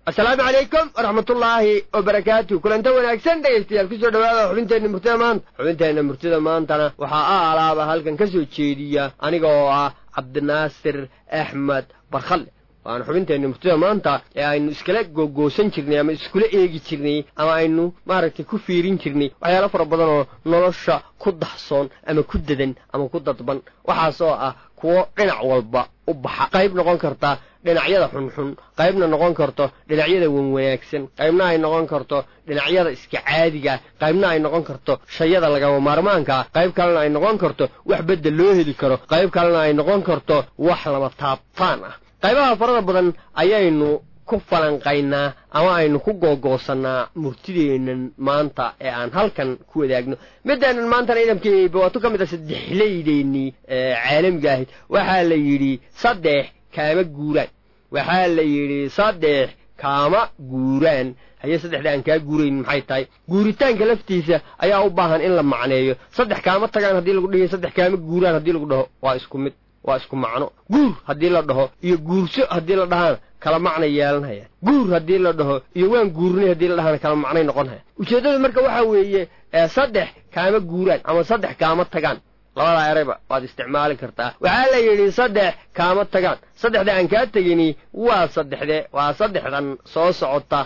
asalaamu calaykum waraxmatullaahi wabarakaatu kulanta wanaagsan dhegaystayaal kusoo dhawaada xubinteenna murtida maanta xubinteenna murtida maantana waxaa a alaaba halkan ka soo jeediya aniga oo ah cabdinaasir axmed barkhalle waana xubinteenna murtida maanta ee aynu iskala googoosan jirnay ama iskula eegi jirnay ama aynu maaragtay ku fiirin jirnay waxyaalo fara badan oo nolosha ku daxsoon ama ku dadan ama ku dadban waxaas oo ah kuwo dhinac walba u baxa qayb noqon karta dhinacyada xunxun qaybna noqon karto dhinacyada wanwanaagsan qaybna ay noqon karto dhinacyada iska caadiga qaybna ay noqon karto shayada lagama maarmaankaa qayb kalena ay noqon karto wax bedel loo heli karo qayb kalena ay noqon karto wax lama taabtaan ah qaybaha farada badan ayaynu ku falanqaynaa ama aynu ku googoosannaa murtideennan maanta ee aan halkan ku wadaagno midaanan maantana idamkeeba waa tu ka mid a saddexlaydeennii caalamiga ahayd waxaa la yidhi saddex kaama guuraan waxaa la yidhi saddex kaama guuraan haye saddexda aan kaa guurayn maxay tahay guuritaanka laftiisa ayaa u baahan in la macneeyo saddex kaama tagaan haddii lagu dhihi saddex kaama guuraan haddii lagu dhaho waa isku mid waa isku macno guur haddii la dhaho iyo guurso haddii la dhahaana kala macnay yeelanhayaan guur haddii la dhaho iyo waan guurnay haddii la dhahaana kala macnay noqon hayaan ujeeddadu marka waxaa weeye saddex kaama guuraan ama saddex kaama tagaan labadaa erayba waad isticmaali kartaa waxaa la yidhi saddex kaama tagaan saddexda aan kaa tegini waa saddexde waa saddexdan soo socota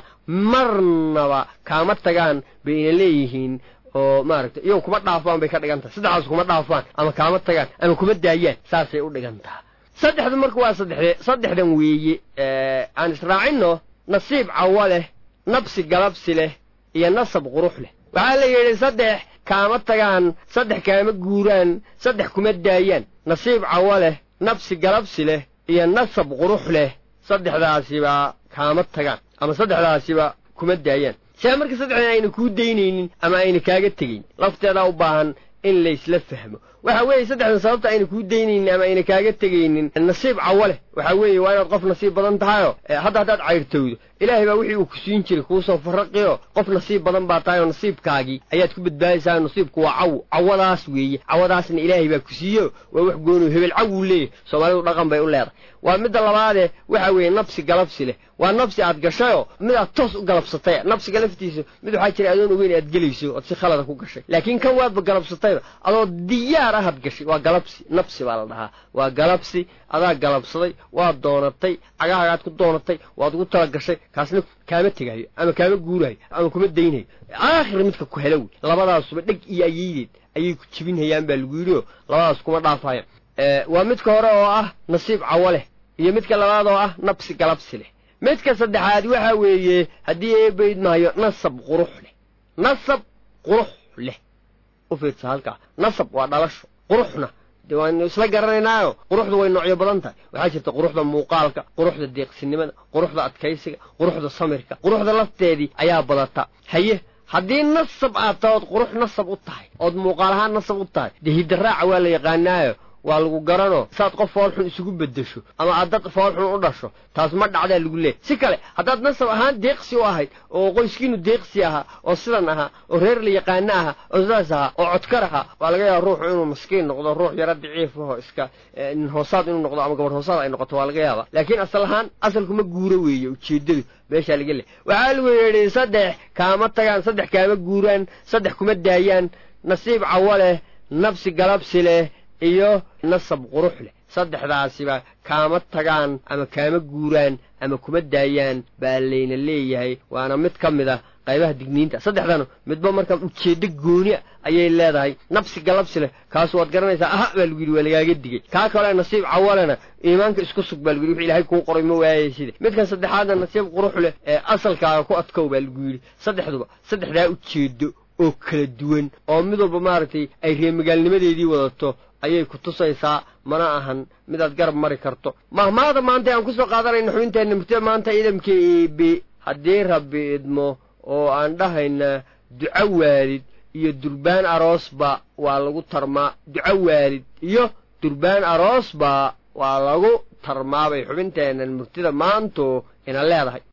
marnaba kaama tagaan bayna leeyihiin oo maaragtay iyago kuma dhaafaan bay ka dhigan tahay saddexdaas kuma dhaafaan ama kaama tagaan ama kuma daayaan saasay u dhigan taha saddexdu marka waa saddexde saddexdan weeye aan israacinno nasiib cawo leh nabsi galabsi leh iyo nasab qurux leh waxaa la yidhi saddex kaama tagaan saddex kaama guuraan saddex kuma daayaan nasiib cawo leh nabsi galabsi leh iyo nasab qurux leh saddexdaasiba kaama tagaan ama saddexdaasiba kuma daayaan saa marka saddexdan ayna kuu daynaynin ama ayna kaaga tegayn lafteedaa u baahan in laysla fahmo waxa weeye saddexdan sababta ayna kuu daynaynin ama ayna kaaga tegaynin nasiib cawo leh waxaa weeye waa inaad qof nasiib badan tahayoo hadda haddaad cayrtowdo ilaahay baa wixii uu ku siin jiray kuusoo farraqiyo qof nasiib badan baa tahay oo nasiibkaagii ayaad ku badbaadaysaa nasiibku waa cawo cawadaas weeye cawadaasna ilaahay baa ku siiyo waa wax goonu hebel cawuu leeyahy soomaalidu dhaqan bay u leedahay waa midda labaadee waxa weeye nabsi galabsi leh waa nabsi aad gashayoo mid aad toos u galabsatay nabsiga laftiisa mid waxaa jira adoon ogeyn aad gelayso ood si khalada ku gashay laakiin kan waadba galabsatayba adoo diyaar ahad gashay waa galabsi nabsi baa la dhahaa waa galabsi adaa galabsaday waad doonatay cagahaagaad ku doonatay waad ugu tala gashay kaasna kaama tegayo ama kaama guurayo ama kuma daynayo aakhir midka ku helo wey labadaasuba dheg iyo ayeydeed ayay ku jibinhayaan baa lagu yidhi oo labadaas kuma dhaafayaan waa midka hore oo ah nasiib cawo leh iyo midka labaad oo ah nabsi galabsi leh midka saddexaad waxa weeye haddii eebayd maayo nasab qurux leh nasab qurux leh u fiirsa halkaa nasab waa dhalasho quruxna de waanu isla garanaynaayo quruxda way noocyo badan tahay waxaa jirta quruxda muuqaalka quruxda deeqsinimada quruxda adkaysiga quruxda samirka quruxda lafteedii ayaa badata haye haddii nasab aad tahay ood qurux nasab u tahay ood muuqaal ahaan nasab u tahay dee hiddaraaca waa la yaqaanaayo waa lagu garanoo saad qof foolxun isugu beddesho ama aad dad foolxun u dhasho taas ma dhacdaa lagu leehay si kale haddaad nasab ahaan deeqsi u ahayd oo qoyskiinu deeqsi ahaa oo sidan ahaa oo reer la yaqaano ahaa oo sidaas ahaa oo codkar ahaa waa laga yaaba ruuxu inuu maskiin noqdo ruux yaro daciif aho iska nin hoosaad inuu noqdo ama gabadh hoosaad ay noqoto waa laga yaaba laakiin asal ahaan asalku ma guuro weeye ujeeddadu meeshaa laga leey waxaa lagu yidhi saddex kaama tagaan saddex kaama guuraan saddex kuma daayaan nasiib cawo leh nabsi galabsi leh iyo nasab qurux leh saddexdaasiba kaama tagaan ama kaama guuraan ama kuma daayaan baa layna leeyahay waana mid ka mid a qaybaha digniinta saddexdana midba markaa ujeeddo goonia ayay leedahay nabsi galabsi leh kaasu waad garanaysaa aha baa lagu yidhi waa lagaaga digay kaa kale nasiib cawalena iimaanka isku sug baa lagu yidhi wix ilaahay kuu qoray ma waayay sida midkan saddexaadna nasiib qurux leh ee asalkaaga ku adkow baa lagu yidhi saddexduba saddexdaa ujeeddo oo kala duwan oo mid walba maaragtay ay reemagaalnimadeedii wadato ayay ku tusaysaa mana ahan midaad garab mari karto mahmaada maanta aan ku soo qaadanayna xubinteenna murtida maanta idamka eebe haddii rabbi idmo oo aan dhahayna duco waalid iyo durbaan aroosba waa lagu tarmaa duco waalid iyo durbaan aroosba waa lagu tarmaabay xubinteennan murtida maantu ina leedahay